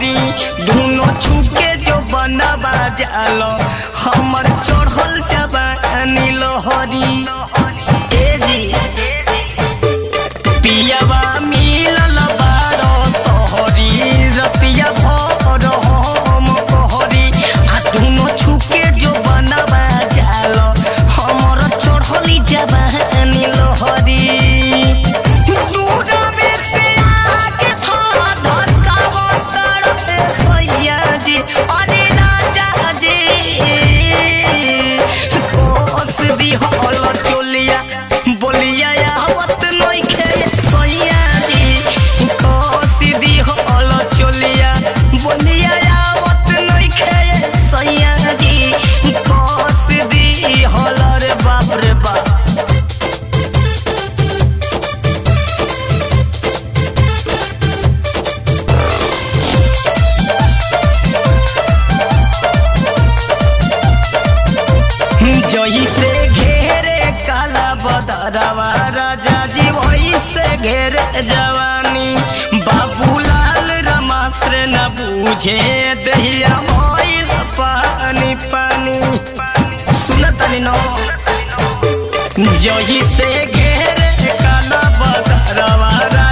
लहरी दोनों छुके जो बनवा जालो हमर चढ़ल जवानी लहरी ए जी पियावा मिलल बारो सहरी रतिया भर हम कहरी आ दोनों छुके जो बनवा जालो हमर चढ़ली जवानी लहरी दूरबे से आगे था धड़कावतर सैया जी अरे राजा जी कोस दी हल चोलिया बोलिया आवत नइखे सैया जी कोस दी हल चोलिया बोलिया आवत नइखे सैया जी कोस दी हल रे बाप रे बाप जही से घेरे काला बदरवा राजा जी वही से घेरे जवानी बाबूलाल रमाश्र न बूझे दहिया मोइल पानी पानी सुनतनी नो जही से घेरे काला बदरवा